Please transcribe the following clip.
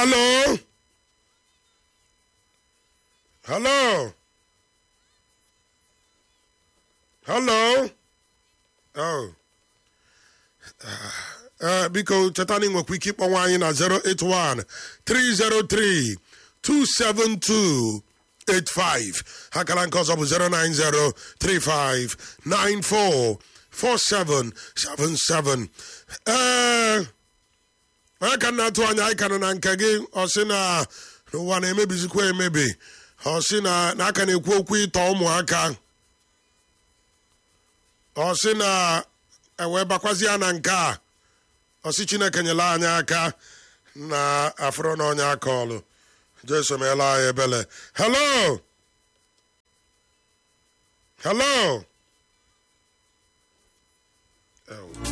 Hello? Hello? Hello? Oh. Uh, biko cheta na ị nwekwa ike ịkpọnwa anyị na 081 303 272 85 akara nke ọzọ bụ 090 35 94 4777 ee onye ka na-atụ anya anyị ka nọ na nke gị ọ sị na n'ụwa na-emebizikwa emebi ọ sị na na aka na-ekwu okwu ịtọ ụmụaka ọ sị na ewee bakwazi ya na nke a ọ sị chineke nyela anyị aka na afụrụ na onye aka ọlụ jesu meela anyị ebele hello hello